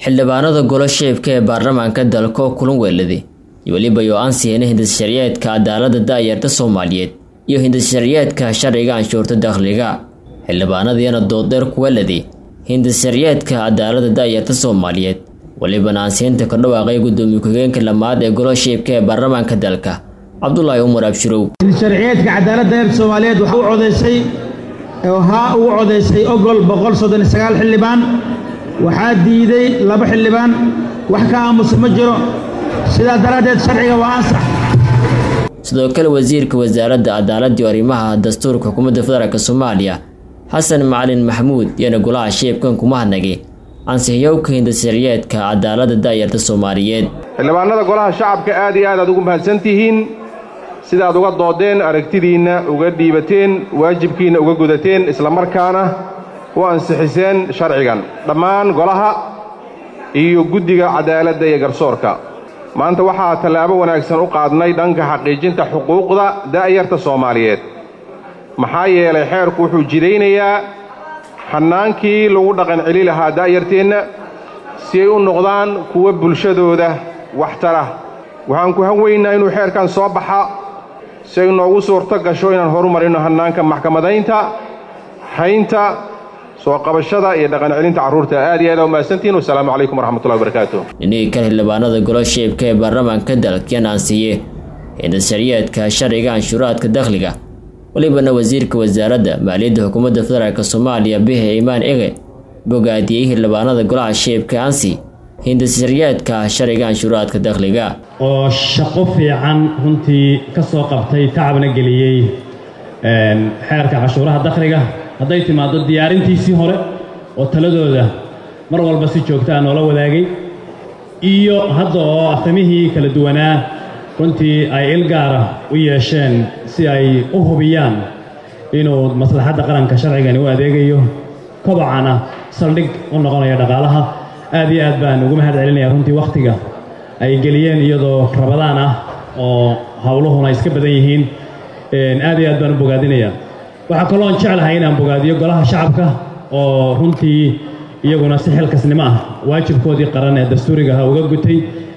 xildhibaanada golo sheebka ee baarlamaanka dalka oo kulan weeladi iyo weliba yo ansihina hindissharciyeedka cadaalada daayarta soomaaliyeed iyo hindissharciyeedka sharciga anshuurta dakhliga xildhibaanadiina dooddheer ku weeladi hindissharciyeedka cadaalada daayarta soomaaliyeed welibana ansiinta ka dhawaaqay gudoomiye ku-xigeenka lamaad ee golo sheebka ee baarlamaanka dalka cabdulaahi umar abshirow hindissharciyeedka cadaaladda daayarta soomaaliyeed waxaa u codaysay haa ugu codaysay ogol boqol soddon iyo sagaal xildhibaan waxaa diiday laba xildhibaan wax ka aamusa ma jiro sidaa daraaddeed sharciga waa ansax sidoo kale wasiirka wasaaradda cadaaladda iyo arrimaha dastuurka xukuumadda federaalk soomaaliya xasan macalin maxamuud iyana golaha sheebkan kuma hadnagay ansixiyowka hindisharciyeedka cadaaladda daayarta soomaaliyeed xildhibaanada golaha shacabka aad iyo aad aad ugu mahadsan tihiin sidaad uga doodeen aragtidiinna uga dhiibateen waajibkiinna uga gudateen islamarkaana u ansixiseen sharcigan dhammaan golaha iyo guddiga cadaaladda iyo garsoorka maanta waxaa tallaabo wanaagsan u qaadnay dhanka xaqiijinta xuquuqda da'yarta soomaaliyeed maxaa yeelay xeerku wuxuu jidaynayaa xannaankii lagu dhaqan celi lahaa da'yarteenna si ay u noqdaan kuwa bulshadooda waxtara waxaan ku han weynaa inuu xeerkan soo baxa si ay noogu suurto gasho inaan horumarinno hannaanka maxkamadaynta haynta soo qabashada iyo dhaqan celinta carruurta aad iyo aad aa umahadsantihin wasalaamu calaykum waraxmatullahi wabarakaatu dhinihii kale xildhibaanada golo sheebka ee baarlamaanka dalkyan aansiiye hindisharciyeedka sharciga anshuuraadka dakhliga welibana wasiirka wasaaradda maaliyadda xukuumadda federaalk soomaaliya bixe imaan ege bogaadiyey xildhibaanada golaha sheebka ansi hindisharciyeedka sharciga anshuuraadka dakhliga oo shaqo fiican runtii ka soo qabtay tacabna geliyey xeerka cashuuraha dakhliga hadday timaaddo diyaarintiisii hore oo taladooda mar walba si joogta a noola wadaagay iyo hadda oo aftamihii kala duwanaa runtii ay il gaara u yeesheen si ay u hubiyaan inuu maslaxadda qaranka sharcigani u adeegayo kobocana saldhig u noqonayo dhaqaalaha aad iyo aad baan ugu mahad celinaya runtii wakhtiga ay geliyeen iyadoo rabadaan ah oo howluhuna iska badan yihiin aad iyo aad baan u bogaadinayaa waxaa kaloon jeclahay inaan bogaadiyo golaha shacabka oo runtii iyaguna si xilkasnimo ah waajibkoodii qaran ee dastuurigaha uga gutay